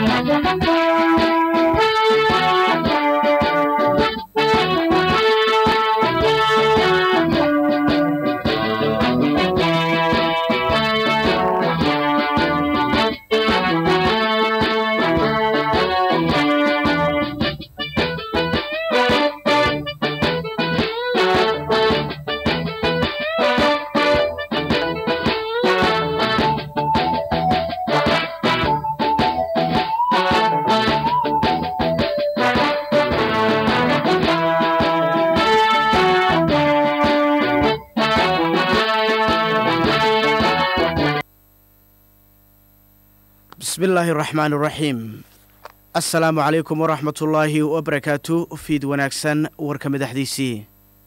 bismi illaahi araxmaan iraxiim assalaamu calaykum waraxmatullaahi wabarakaatu fiid wanaagsan warka madaxdiisii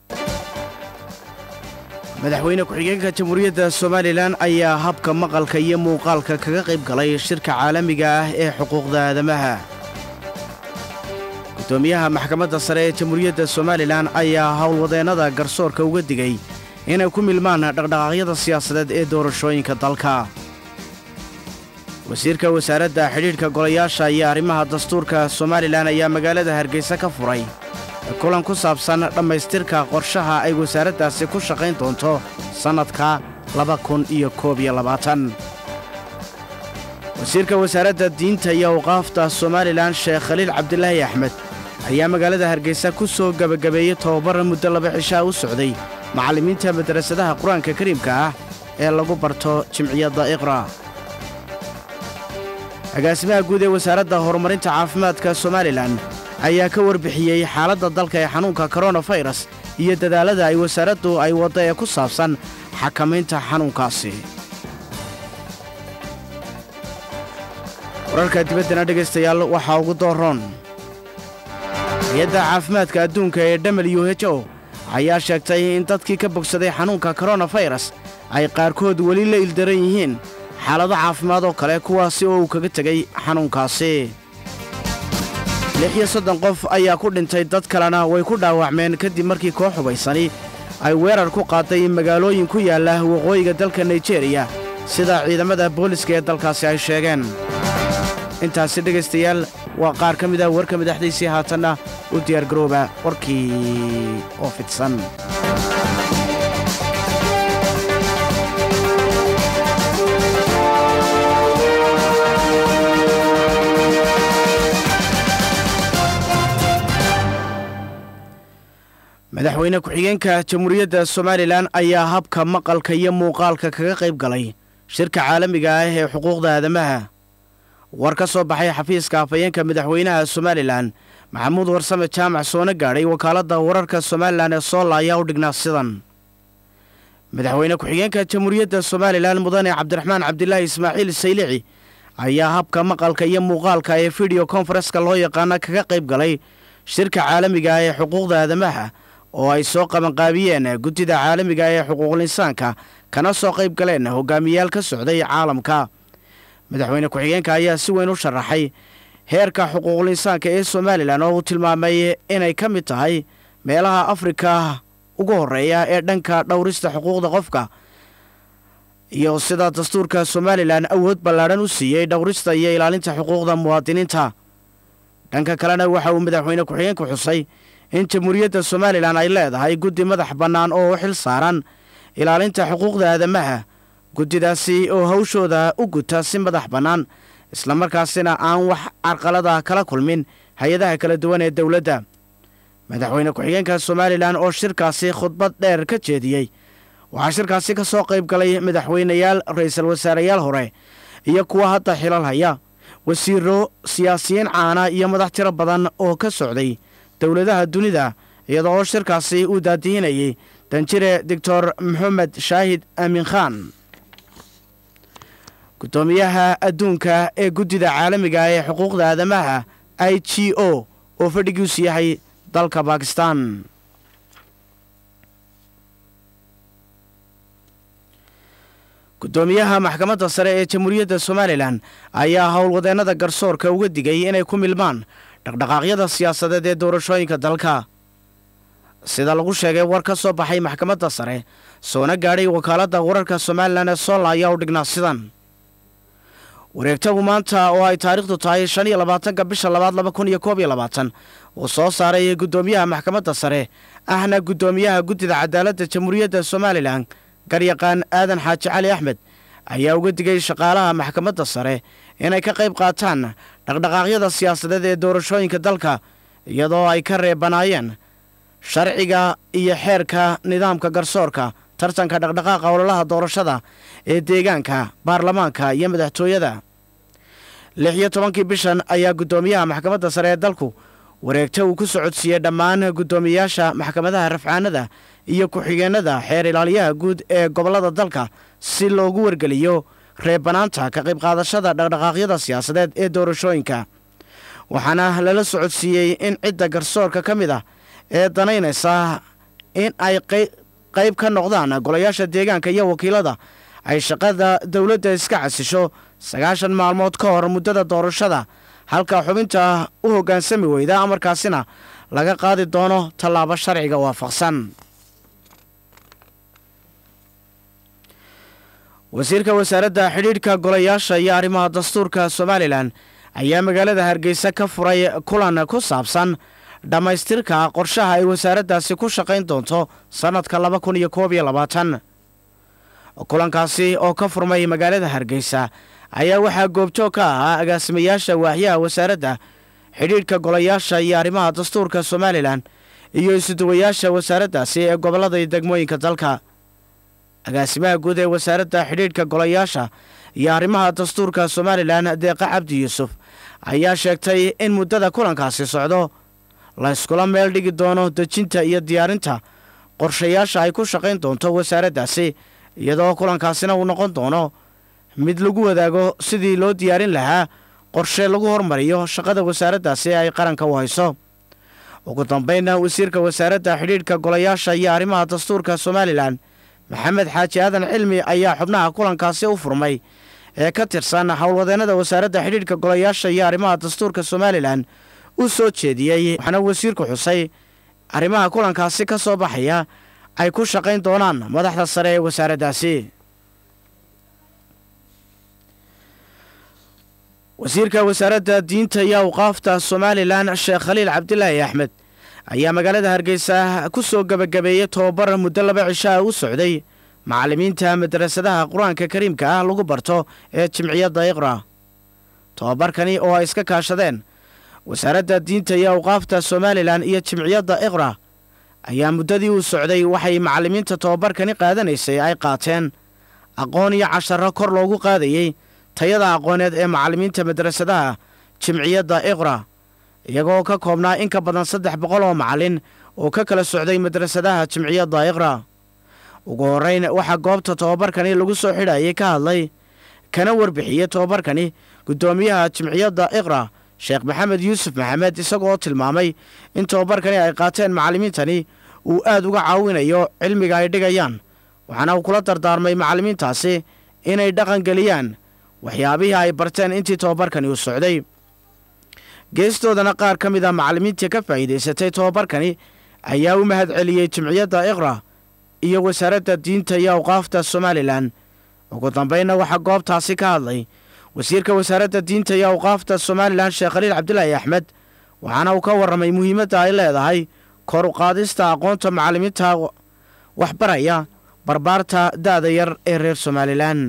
madaxweyne ku-xigeenka jamhuuriyadda somalilan ayaa habka maqalka iyo muuqaalka kaga qayb galay shirka caalamiga ah ee xuquuqda aadamaha guddoomiyaha maxkamadda sare ee jamhuuriyadda somalilan ayaa howlwadeennada garsoorka uga digay inay ku milmaan dhaqdhaqaaqyada siyaasadeed ee doorashooyinka dalka wasiirka wasaaradda xidhiidhka golayaasha iyo arrimaha dastuurka somalilan ayaa magaalada hargeysa ka furay kulan ku saabsan dhammaystirka qorshaha ay wasaaraddaasi ku shaqayn doonto sannadka laba kun iyo koob iyo labaatan wasiirka wasaaradda diinta iyo awqaafta somalilan sheekh khaliil cabdilaahi axmed ayaa magaalada hargeysa ku soo gebagabeeyey tobabar muddo laba cishaa u socday macallimiinta madrasadaha qur-aanka kariimka ah ee lagu barto jimciyadda iqra agaasimaha guud ee wasaaradda horumarinta caafimaadka somalilan ayaa ka warbixiyey xaaladda dalka ee xanuunka koronafayras iyo dadaallada ay wasaaraddu ay wadda ee ku saabsan xakamaynta xanuunkaasi wararka dibaddana dhegaystayaal waxaa ugu dooroon hay-adda caafimaadka adduunka ee w h o ayaa sheegtay in dadkii ka bogsaday xanuunka koronafayras ay qaarkood weli la ildaran yihiin xaalado caafimaad oo kale kuwaasi oo uu kaga tegay xanuunkaasi lix iyo soddon qof ayaa ku dhintay dad kalena way ku dhaawacmeen kadib markii koox hubaysani ay weerar ku qaaday magaalooyin ku yaalla waqooyiga dalka naijeeriya sida ciidamada booliska ee dalkaasi ay sheegeen intaasi dhegaystayaal waa qaar ka mid ah warka madaxdiisii haatanna u diyaargarooba warkii oo fidsan madaxweyne ku-xigeenka jamhuuriyadda somalilan ayaa habka maqalka iyo muuqaalka kaga qayb galay shirka caalamiga ah ee xuquuqda aadamaha war ka soo baxay xafiiska afhayeenka madaxweynaha somalilan maxamuud warsame jaamac soona gaadhay wakaaladda wararka somalilan ee soola ayaa u dhignaa sidan madaxweyne ku-xigeenka jamhuuriyadda somalilan mudane cabdiraxmaan cabdilaahi ismaaciil saylici ayaa habka maqalka iyo muuqaalka ee fideyo konfareska loo yaqaana kaga qayb galay shirka caalamiga ah ee xuquuqda aadamaha oo ay soo qabanqaabiyeen guddida caalamiga ee xuquuqul insaanka kana soo qayb galeen hogaamiyayaal ka socday caalamka madaxweyne ku-xigeenka ayaa si weyn u sharaxay heerka xuquuqul insaanka ee somalilan oo uu tilmaamay inay ka mid tahay meelaha afrika ugu horreeya ee dhanka dhowrista xuquuqda qofka iyo sida dastuurka somalilan awood ballaadhan u siiyey dhowrista iyo ilaalinta xuquuqda muwaadiniinta dhanka kalena waxa uu madaxweyne ku-xigeenku xusay in jamhuuriyadda somalilan ay leedahay guddi madax bannaan oo u xil saaran ilaalinta xuquuqda aadamaha guddidaasi oo hawshooda u guta si madax bannaan islamarkaasina aan wax carqalada kala kulmin hay-adaha kala duwan ee dowladda madaxweyne ku-xigeenka somalilan oo shirkaasi khudbad dheer ka jeediyey waxaa shirkaasi ka soo qayb galay madaxweyneyaal ra'iisul wasaareyaal hore iyo kuwa hadda xilal haya wasiiro siyaasiyiin caana iyo madax tiro badan oo ka socday dowladaha dunida iyadoo oo shirkaasi uu daadihinayay danjire doctor maxamed shaahid aamin khan guddoomiyaha adduunka ee guddida caalamiga ee xuquuqda aadamaha i g o oo fadhigiisu yahay dalka bakistan guddoomiyaha maxkamadda sare ee jamhuuriyadda somalilan ayaa howlwadeennada garsoorka uga digay inay ku milmaan dhaqdhaqaaqyada siyaasadeed ee doorashooyinka dalka sida lagu sheegay war ka soo baxay maxkamadda sare soona gaadhay wakaaladda wararka somalilan ee soola ayaa u dhignaa sidan wareegtagu maanta oo ay taariikhdu tahay shan iyo labaatanka bisha labaad laba kun iyo koob iyo labaatan uu soo saaray guddoomiyaha maxkamadda sare ahna guddoomiyaha guddida cadaaladda jamhuuriyadda somalilan garyaqaan aadan xaaji cali axmed ayaa uga digay shaqaalaha maxkamadda sare inay ka qayb qaataan dhaqdhaqaaqyada siyaasadeed ee doorashooyinka dalka iyadoo ay ka reebanaayeen sharciga iyo xeerka nidaamka garsoorka tartanka dhaqdhaqaaqa ololaha doorashada ee deegaanka baarlamaanka iyo madaxtooyada lix iyo tobankii bishan ayaa guddoomiyaha maxkamadda sare ee dalku wareegta uu ku socodsiiyey dhammaan guddoomiyayaasha maxkamadaha rafcaanada iyo ku-xigeenada xeer ilaaliyaha guud ee gobollada dalka si loogu wargeliyo reebanaanta ka qayb qaadashada dhaqdhaqaaqyada siyaasadeed ee doorashooyinka waxaana lala socodsiiyey in cidda garsoorka ka mid ah ee danaynaysa in ay qayb ka noqdaan golayaasha deegaanka iyo wakiilada ay shaqada dowladda iska casisho sagaashan maalmood ka hor muddada doorashada halka xubinta u hoggaansami weyda amarkaasina laga qaadi doono tallaabo sharciga waafaqsan wasiirka wasaaradda xidhiidhka golayaasha iyo arrimaha dastuurka somalilan ayaa magaalada hargeysa ka furay kulan ku saabsan dhammaystirka qorshaha ay wasaaraddaasi ku shaqayn doonto sannadka laba kun iyo koob iyo labaatan kulankaasi oo ka furmay magaalada hargeysa ayaa waxaa goobjoog ka ahaa agaasimayaasha waaxyaha wasaaradda xidhiidhka golayaasha iyo arrimaha dastuurka somalilan iyo isuduwayaasha wasaaraddaasi ee gobollada iyo degmooyinka dalka agaasimaha guud ee wasaaradda xidhiidhka golayaasha iyo arrimaha dastuurka somalilan deeqa cabdi yuusuf ayaa sheegtay in muddada kulankaasi socdo la yskula meel dhigi doono dejinta iyo diyaarinta qorshayaasha ay ku shaqayn doonto wasaaraddaasi iyadoo kulankaasina uu noqon doono mid lagu wadaago sidii loo diyaarin lahaa qorshe lagu hormariyo shaqada wasaaraddaasi ay qaranka u hayso ugu dambaynna wasiirka wasaaradda xidhiidhka golayaasha iyo arrimaha dastuurka somalilan maxamed xaaji aadan cilmi ayaa xubnaha kulankaasi u furmay ee ka tirsan howlwadeennada wasaaradda xidhiidhka golayaasha iyo arrimaha dastuurka somalilan u soo jeediyey waxaana wasiirku xusay arrimaha kulankaasi ka soo baxaya ay ku shaqayn doonaan madaxda sare ee wasaaraddaasi wasiirka wasaaradda diinta iyo awqaafta somalilan sheekh khaliil cabdilaahi axmed ayaa magaalada hargeysa ku soo gebagabeeyey tobabar muddo laba cishaa u socday macallimiinta madrasadaha qur-aanka kariimka ah lagu barto ee jimciyadda iqra tobabarkani oo ay iska kaashadeen wasaaradda diinta iyo awqaafta somalilan iyo jimciyadda iqra ayaa muddadii uu socday waxay macallimiinta tobabarkani qaadanaysay ay qaateen aqoon iyo casharro kor loogu qaadayey tayada aqooneed ee macallimiinta madrasadaha jimciyadda iqra iyagoo ka koobnaa in ka badan saddex boqol oo macallin oo ka kala socday madrasadaha jimciyadda iqra ugu horrayn waxaa goobta tobabarkani lagu soo xidhayay ka hadlay kana warbixiyey tobabarkani guddoomiyaha jimciyadda iqra sheekh maxamed yuusuf maxamed isagoo tilmaamay in tobabarkani ay qaateen macallimiintani uu aad uga caawinayo cilmiga ay dhigayaan waxaana uu kula dardaarmay macallimiintaasi inay dhaqan geliyaan waxyaabihii ay barteen intii tobabarkani uu socday geestoodana qaar ka mid a macallimiintii ka faa'iidaysatay tobabarkani ayaa u mahad celiyey jimciyadda iqra iyo wasaaradda diinta iyo awqaafta somalilan ugu dambaynna waxaa goobtaasi ka hadlay wasiirka wasaaradda diinta iyo awqaafta somalilan sheekh khaliil cabdilaahi axmed waxaana uu ka warramay muhiimadda ay leedahay kor u qaadista aqoonta macallimiinta waxbaraya barbaarta da'da yar ee reer somalilan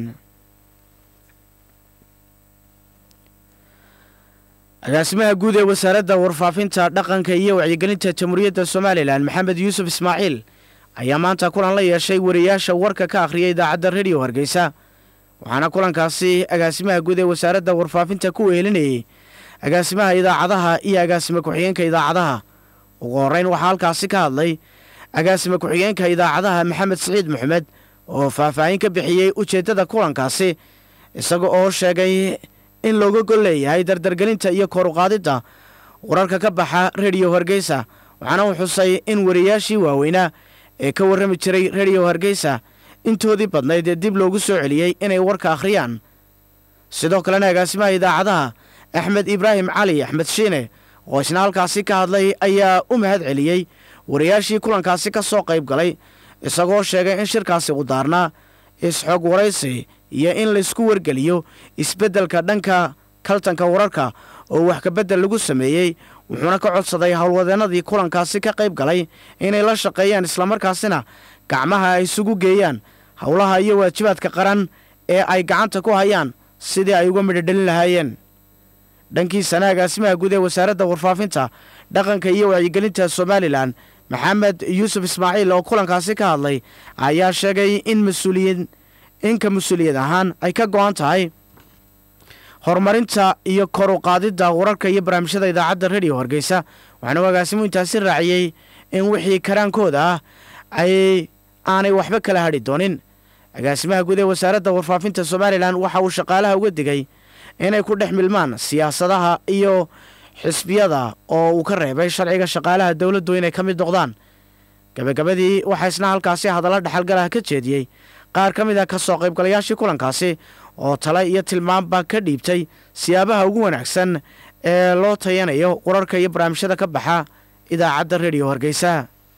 agaasimaha guud ee wasaaradda warfaafinta dhaqanka iyo wacyigelinta jamhuuriyadda somalilan maxamed yuusuf ismaaciil ayaa maanta kulan la yeeshay wariyaasha warka ka akhriyay idaacadda rediyo hargeysa waxaana kulankaasi agaasimaha guud ee wasaaradda warfaafinta ku wehelinayey agaasimaha idaacadaha iyo agaasime ku-xigeenka idaacadaha ugu horrayn waxaa halkaasi ka hadlay agaasime ku-xigeenka idaacadaha maxamed siciid maxamed oo faahfaahin ka bixiyey ujeeddada kulankaasi isaga oo sheegay in looga gol leeyahay dardargelinta iyo kor uqaadidda wararka ka baxa rediyo hargeysa waxaana uu xusay in wariyaashii waaweynaa ee ka warrami jiray rediyo hargeysa intoodii badnayd ee dib loogu soo celiyey inay warka akhriyaan sidoo kalena agaasimaha idaacadaha axmed ibraahim cali axmed shiine oo isna halkaasi ka hadlay ayaa u mahad celiyey wariyaashii kulankaasi ka soo qayb galay isagoo sheegay in shirkaasi u daarnaa isxog waraysi iyo in laysku wargeliyo isbeddelka dhanka kaltanka wararka oo wax kabeddel lagu sameeyey wuxuuna ka codsaday howlwadeennadii kulankaasi ka qayb galay inay la shaqeeyaan islamarkaasina gacmaha ay isugu geeyaan howlaha iyo waajibaadka qaran ee ay gacanta ku hayaan sidii ay uga midhodhelin lahaayeen dhankiisana agaasimaha guud ee wasaaradda warfaafinta dhaqanka iyo wacyigelinta somalilan maxamed yuusuf ismaaciil oo kulankaasi ka hadlay ayaa sheegay in mas-uuliyiin inka mas-uuliyad ahaan ay ka go'an tahay horumarinta iyo kor u qaadidda wararka iyo barnaamijyada idaacadda rediyo hargeysa waxaana uu agaasimu intaasi raaciyey in wixii karaankooda ah ay aanay waxba kala hadhi doonin agaasimaha guud ee wasaaradda warfaafinta somalilan waxa uu shaqaalaha uga digay inay ku dhex milmaan siyaasadaha iyo xisbiyada oo uu ka reebay sharciga shaqaalaha dowladdu inay ka mid noqdaan gabagabadii waxaa isna halkaasi hadalla dhexalgalaha ka jeediyey qaar ka mid a ka soo qaybgalayaashii kulankaasi oo tale iyo tilmaamba ka dhiibtay siyaabaha ugu wanaagsan ee loo tayanayo wararka iyo barnaamijyada ka baxa idaacadda rediyo hargeysa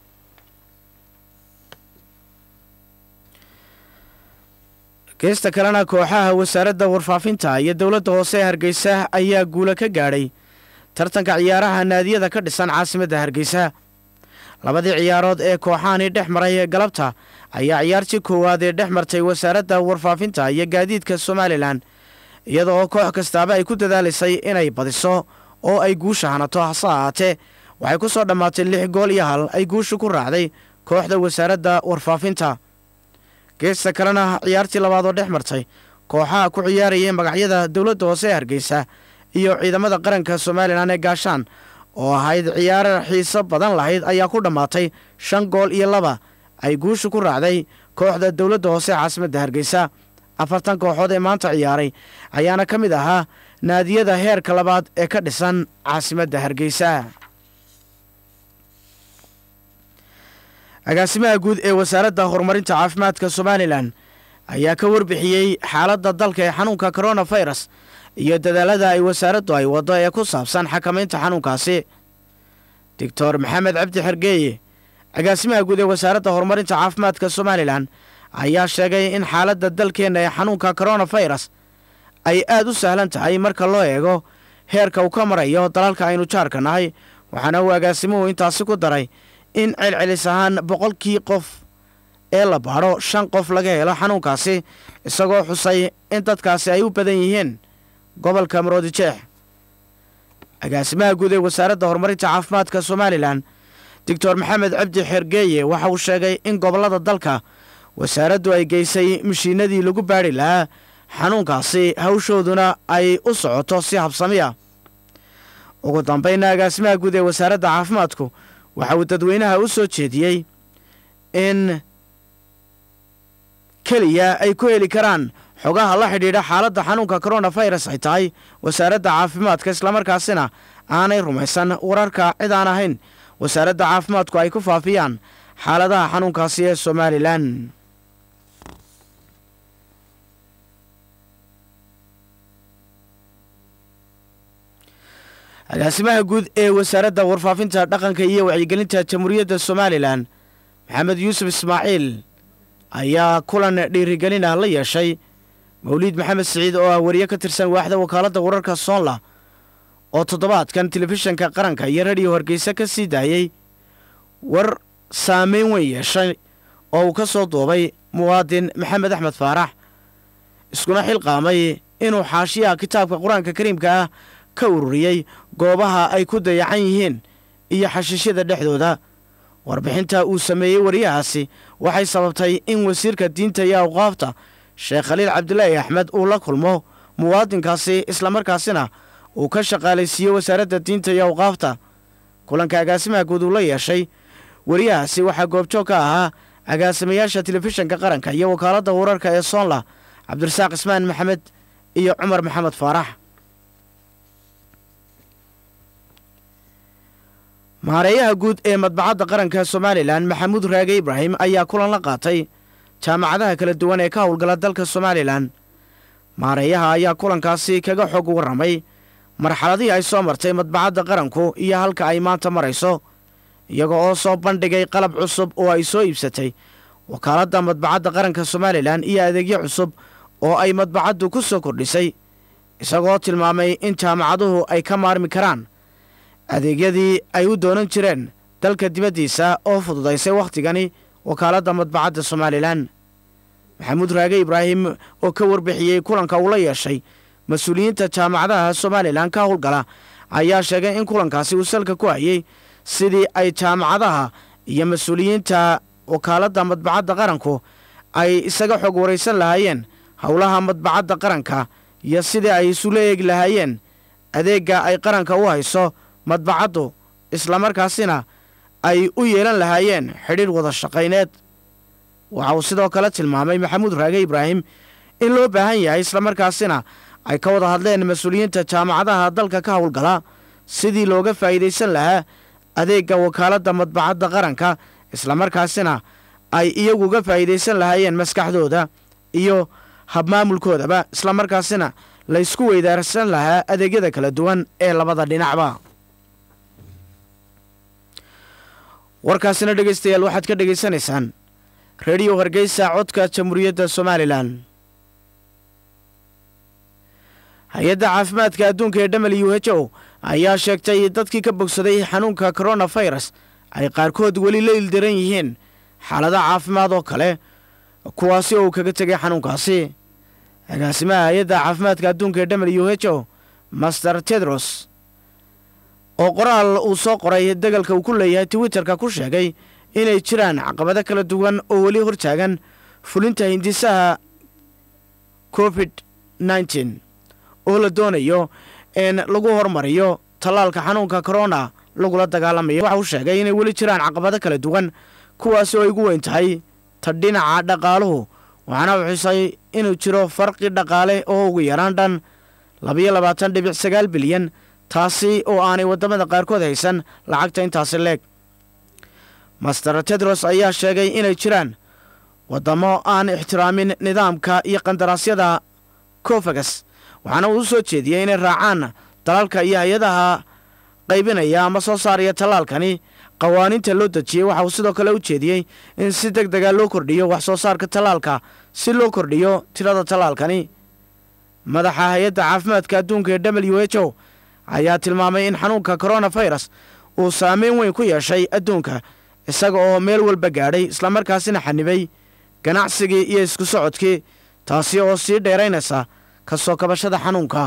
geesta kalena kooxaha wasaaradda warfaafinta iyo dowladda hoose ee hargeysa ayaa guula ka gaadhay tartanka ciyaaraha naadiyada ka dhisan caasimadda hargeysa labadii ciyaarood ee kooxahani dhex maray galabta ayaa ciyaartii koowaad ee dhex martay wasaaradda warfaafinta iyo gaadiidka somalilan iyada oo koox kastaaba ay ku dadaalaysay inay badiso oo ay guusha hanato hase ahaatee waxay ku soo dhammaatay lix gool iyo hal ay guusha ku raacday kooxda wasaaradda warfaafinta geesta kalena ciyaartii labaad oo dhex martay kooxaha ku ciyaarayay magacyada dowladda hoose ee hargeysa iyo ciidamada qaranka somalilan ee gaashaan oo ahayd ciyaar xiiso badan lahayd ayaa ku dhammaatay shan gool iyo laba ay guusha ku raacday kooxda dowladda hoose ee caasimadda hargeysa afartan kooxood ee maanta ciyaaray ayaana ka mid ahaa naadiyada heerka labaad ee ka dhisan caasimadda hargeysa agaasimaha guud ee wasaaradda horumarinta caafimaadka somalilan ayaa ka warbixiyey xaaladda dalka ee xanuunka koronafirus iyo dadaalada ay wasaaraddu ay waddo ee ku saabsan xakamaynta xanuunkaasi doctor maxamed cabdi xergeeye agaasimaha guud ee wasaaradda horumarinta caafimaadka somalilan ayaa sheegay in xaaladda dalkeenna ee xanuunka koronafirus ay aad u sahlan tahay marka loo eego heerka uu ka marayo dalalka aynu jaarka nahay waxaana uu agaasimuhu intaasi ku daray in celcelis ahaan boqolkii qof ee la baadho shan qof laga helo xanuunkaasi isagoo xusay in dadkaasi ay u badan yihiin gobolka maroodijeex agaasimaha guud ee wasaaradda horumarinta caafimaadka somalilan doctor maxamed cabdi xergeeye waxa uu sheegay in gobollada dalka wasaaraddu ay geysay mashiinadii lagu baadhi lahaa xanuunkaasi hawshooduna ay u socoto si habsami ah ugu dambaynna agaasimaha guud ee wasaaradda caafimaadku waxa uu dadweynaha u soo jeediyey in keliya ay ku heli karaan xogaha la xidhiidha xaaladda xanuunka koronafirus ay tahay wasaaradda caafimaadka islamarkaasina aanay rumaysan wararka cid aan ahayn wasaaradda caafimaadku ay ku faafiyaan xaaladaha xanuunkaasi ee somalilan agaasimaha guud ee wasaaradda warfaafinta dhaqanka iyo wacyigelinta jamhuuriyadda somalilan maxamed yuusuf ismaaciil ayaa kulan dhiirigelin ah la yeeshay mawliid maxamed siciid oo ah wariye ka tirsan waaxda wakaaladda wararka soonla oo toddobaadkan telefishanka qaranka iyo rediyo hargeysa ka sii daayey war saameyn weyn yeeshay oo uu ka soo duubay muwaadin maxamed axmed faarax iskuna xilqaamay inuu xaashiyaha kitaabka qur-aanka kariimka ah ka ururiyey goobaha ay ku dayacan yihiin iyo xashiishyada dhexdooda warbixinta uu sameeyey wariyahaasi waxay sababtay in wasiirka diinta iyo awqaafta sheekh khaliil cabdilaahi axmed uu la kulmo muwaadinkaasi islamarkaasina uu ka shaqaalaysiiyo wasaaradda diinta iyo awqaafta kulanka agaasimaha guud uu la yeeshay wariyahaasi waxaa goobjoog ka ahaa agaasimayaasha telefishanka qaranka iyo wakaaladda wararka ee soonla cabdirasaaq ismaan maxamed iyo cumar maxamed faarax maareeyaha guud ee madbacadda qaranka somalilan maxamuud raage ibraahim ayaa kulan la qaatay jaamacadaha kala duwan ee ka howlgala dalka somalilan maareeyaha ayaa kulankaasi kaga xog warramay marxaladihii ay soo martay madbacadda qaranku iyo halka ay maanta marayso iyaga oo soo bandhigay qalab cusub oo ay soo iibsatay wakaaladda madbacadda qaranka somalilan iyo adeegyo cusub oo ay madbacaddu ku soo kordhisay isagoo tilmaamay in jaamacaduhu ay ka maarmi karaan adeegyadii ay u doonan jireen dalka dibaddiisa oo fududaysay wakhtigani wakaaladda madbacadda somalilan maxamuud raage ibraahim oo ka warbixiyey kulanka uu la yeeshay mas-uuliyiinta jaamacadaha somalilan ka howlgala ayaa sheegay in kulankaasi uu salka ku hayey sidii ay jaamacadaha iyo mas-uuliyiinta wakaaladda madbacadda qaranku ay isaga xog waraysan lahaayeen howlaha madbacadda qaranka iyo sidii ay isula eegi lahaayeen adeegga ay qaranka u hayso madbacaddu islamarkaasina ay u yeelan lahaayeen xidhiir wada shaqayneed waxa uu sidoo kale tilmaamay maxamuud raage ibraahim in loo baahan yahay islamarkaasina ay ka wada hadleen mas-uuliyiinta jaamacadaha dalka ka howlgala sidii looga faa'iidaysan lahaa adeegga wakaaladda madbacadda qaranka islamarkaasina ay iyaguga faa'iidaysan lahaayeen maskaxdooda iyo habmaamulkoodaba islamarkaasina laysku weydaarsan lahaa adeegyada kala duwan ee labada dhinacba warkaasina dhegaystayaal waxaad ka dhegaysanaysaan rediyo hargeysa codka jamhuuriyadda somalilan hay-adda caafimaadka adduunka ee w h o ayaa sheegtay dadkii ka bogsaday xanuunka koronafirus ay qaarkood weli la ildaran yihiin xaalada caafimaad oo kale kuwaasi oo uu kaga tegay xanuunkaasi agaasimaha hay-adda caafimaadka adduunka ee w h o master tedros oo qoraal uu soo qoray degalka uu ku leeyahay twitterka ku sheegay inay jiraan caqabado kala duwan oo weli hortaagan fulinta hindisaha covid nneteen oo la doonayo in lagu hormariyo tallaalka xanuunka korona lagula dagaalamayo waxa uu sheegay inay weli jiraan caqabado kala duwan kuwaasi oo ay ugu weyn tahay ta dhinaca dhaqaaluhu waxaana uu xusay inuu jiro farqi dhaqaale oo ugu yaraan dhan labayo labaatan dhibic sagaal bilyan taasi oo aanay waddamada qaarkood haysan lacagta intaasi leeg master tedros ayaa sheegay inay jiraan waddamo aan ixtiraamin nidaamka iyo qandaraasyada cofagas waxaana uu u soo jeediyey inay raacaan dalalka iyo hay-adaha qaybinaya ama soo saaraya tallaalkani qawaaniinta loo dejiyey waxa uu sidoo kale u jeediyey in si deg dega loo kordhiyo wax soo saarka tallaalka si loo kordhiyo tirada tallaalkani madaxa hay-adda caafimaadka adduunka ee w h o ayaa tilmaamay in xanuunka koronafirus uu saameyn weyn ku yeeshay adduunka isaga oo meel walba gaadhay islamarkaasina xanibay ganacsigii iyo isku socodkii taasi oo sii dheeraynaysa ka soo kabashada xanuunka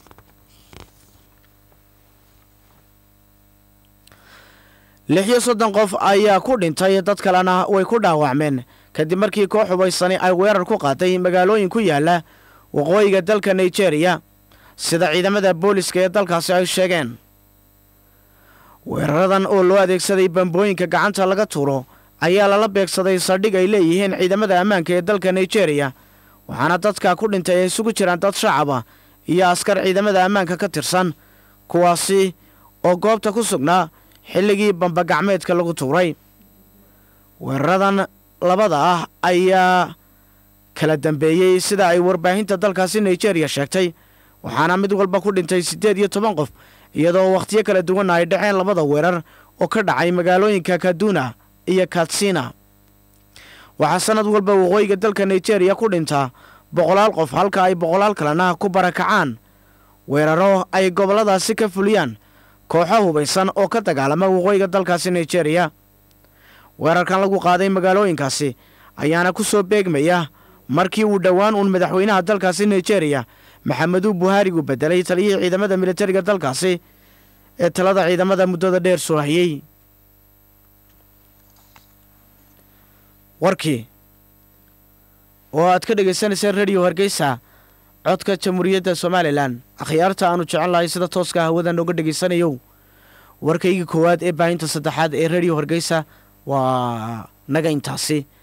lix iyo soddon qof ayaa ku dhintay dad kalena way ku dhaawacmeen kadib markii koox hubaysani ay weerar ku qaaday magaalooyin ku yaala waqooyiga dalka nigeria sida ciidamada booliska ee dalkaasi ay sheegeen weeraradan oo loo adeegsaday bambooyinka gacanta laga tuuro ayaa lala beegsaday saldhig ay leeyihiin ciidamada ammaanka ee dalka nigeria waxaana dadka ku dhintay ay isugu jiraan dad shacaba iyo askar ciidamada ammaanka ka tirsan kuwaasi oo goobta ku sugnaa xilligii bambagacmeedka lagu tuuray weeraradan labada ah ayaa kala dambeeyey sida ay warbaahinta dalkaasi nigeria sheegtay waxaana mid walba ku dhintay siddeed iyo toban qof iyadoo wakhtiyo kala duwanna ay dhaceen labada weerar oo ka dhacay magaalooyinka kaduna iyo katsina waxaa sannad walba waqooyiga dalka nigeria ku dhintaa boqolaal qof halka ay boqolaal kalena ku barakacaan weeraro ay gobolladaasi ka fuliyaan kooxo hubaysan oo ka dagaalama waqooyiga dalkaasi nigeria weerarkan lagu qaaday magaalooyinkaasi ayaana ku soo beegmaya markii uu dhowaan uun madaxweynaha dalkaasi nigeria maxameduu buhaarigu bedelay taliyihii ciidamada militariga dalkaasi ee talada ciidamada muddada dheer soo hayey warkii oo aad ka dhegaysanayseen rediyo hargeysa codka jamhuuriyadda somalilan akhyaarta aanu jecel lahay sida tooska hawada nooga dhegaysanayow warkaygii koowaad ee baahinta saddexaad ee rediyo hargeysa waa naga intaasi